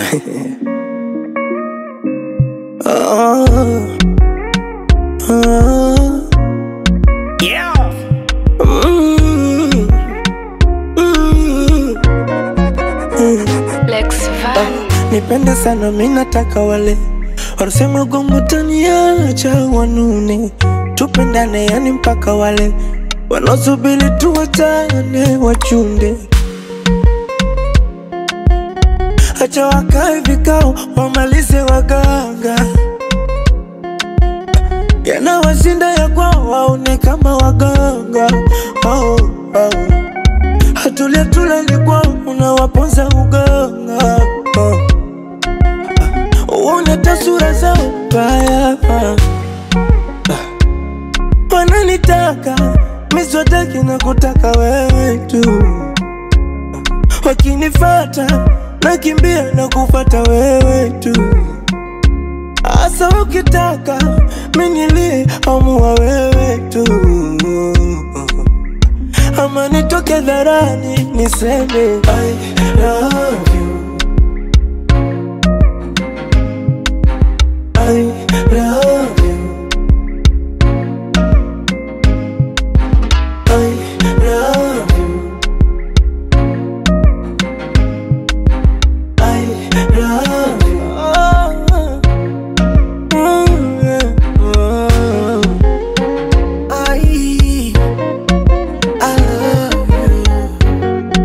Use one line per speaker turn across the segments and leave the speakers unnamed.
oh, oh.
Yeah.
Mm, mm, mm.
Lex Van.
Nipende sana mi nataka wale wanasema gongo taniacha wanune, tupendane yani mpaka wale wanaosubiri tuwachane wachunde, acha wakae vikao wamalize waganga, yanawashinda ya kwao waone kama waganga oh, oh. Hatulia tulali kwao unawaponza uganga oh. Uone tasura zao mbaya Wananitaka miswataki na kutaka wewe tu Wakinifata nakimbia na kufata wewe tu Asa ukitaka minilie amua wewe tu Ama nitoke dharani niseme I love you I love you. I love you. I love you. Oh, mm, yeah. Oh. I, I love you.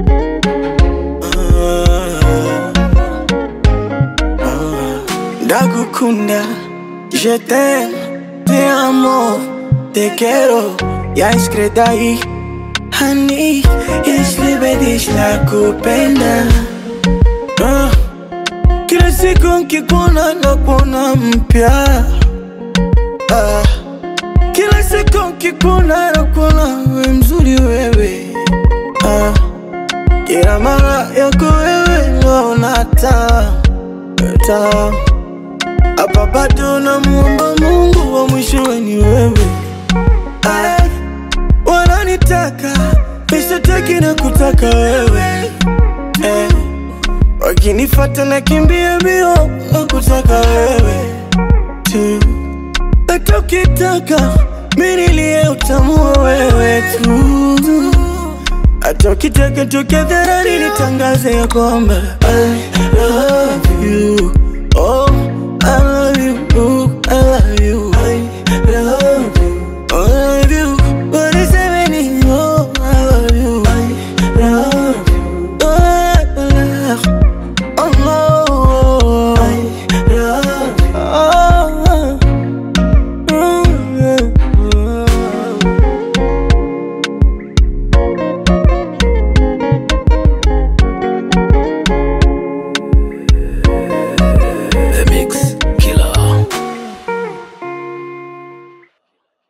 Oh. Ndagukunda, je t'aime, te amo, te quiero, ya iskredai Hani, jeśli dich nakupenda Ah, Kila siku nkikuona nakuona mpya Ah, Kila siku nkikuona nakuona we mzuri wewe Ah, Kila mara yako wewe naona taa taa hapa bado namuomba Mungu wa mwishowe ni wewe. Ay, wananitaka nishataki na kutaka wewe eh, wakinifata na kimbia mbio na kutaka wewe tu, hata ukitaka mimi nilie utamua wewe tu, hata ukitaka toke dharani nitangaze ya kwamba I love you oh, I